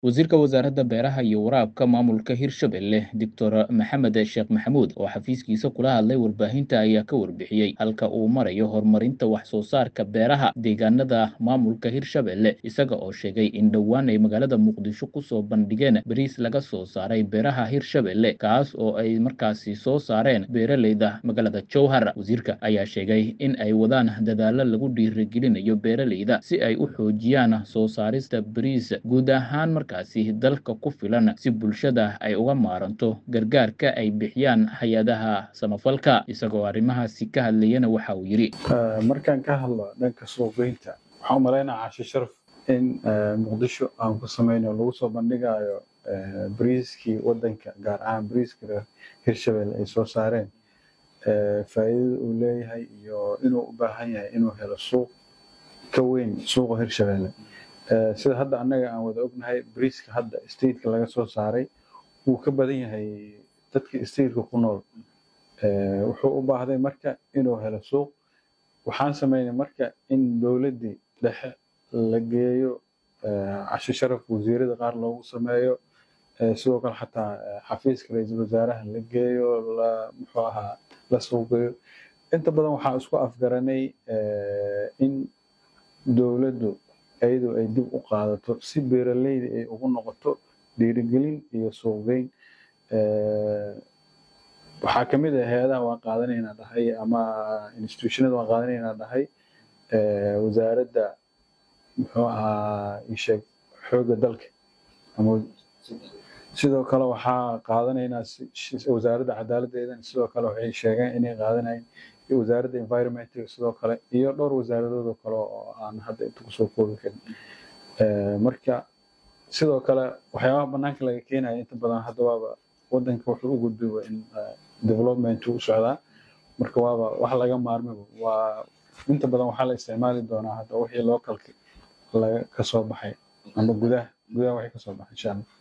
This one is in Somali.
wasiirka wasaaradda beeraha iyo waraabka maamulka hirshabelle doctor maxamed sheekh maxamuud oo xafiiskiisa kula hadlay warbaahinta ayaa ka warbixiyey halka uu marayo horumarinta wax soo saarka beeraha deegaanada maamulka hirshabelle isaga oo sheegay in dhowaan ay magaalada muqdisho kusoo bandhigeen bariis laga soo saaray beeraha hirshabelle kaas oo ay markaasi soo saareen beeraleyda magaalada jowhar wasiirka ayaa sheegay in ay wadaan dadaalo lagu dhiirigelinayo beeraleyda si ay u xoojiyaan soo saarista bariis guud ahaan markaasi dalka ku filan si bulshada ay uga maaranto gargaarka ay bixiyaan hay-adaha samafalka isagoo arrimahaasi ka hadlayana waxa uu yidhi markaan ka hadlo dhanka suuqgeynta waxaan u malaynaa cashi sharaf in muqdisho aan ku samayno lagu soo bandhigayo bariiskii wadanka gaar ahaan bariiska hirshabelle ay soo saareen faa'iidada uu leeyahay iyo inuu u baahan yahay inuu helo suuq ka weyn suuqa hirshabelle sida hadda annaga aan wada ognahay bariiska hadda stateka laga soo saaray wuu ka badan yahay dadka stateka ku nool wuxuu u baahday marka inuu helo suuq waxaan samaynay marka in dowladdii dhexe la geeyo casho sharaf wasiirada qaar loogu sameeyo sidoo kale xataa xafiiska ra-iisul wasaaraha la geeyo la muxuu ahaa la suuqgeeyo inta badan waxaa isku afgaranay in dowladdu iyadoo ay dib u qaadato si beeraleyda ay ugu noqoto dhiirigelin iyo suuqgeyn waxaa ka mid ah hay-adaha waan qaadanaynaa dhahay ama institutionada waan qaadanaynaa dhahay wasaaradda muxuu ahaa isheeg xoogga dalka ama sidoo kale waxaa qaadanaynaa wasaaradda cadaaladdeedana sidoo kale waxay sheegeen inay qaadanayeen wasaaradda environmental sidoo kale iyo dhowr wasaaradoodoo kale oo aan hadda inta kusoo koobi karin marka sidoo kale waxyaabaha banaanka laga keenaya inta badan hadda waaba wadanka wuxuu u gudbiba in development u socdaa marka waaba wax laga maarmaba waa inta badan waxaa la isticmaali doonaa hadda wixii localka laga kasoo baxay ama gudaha gudaha waxay kasoo baxay insha allah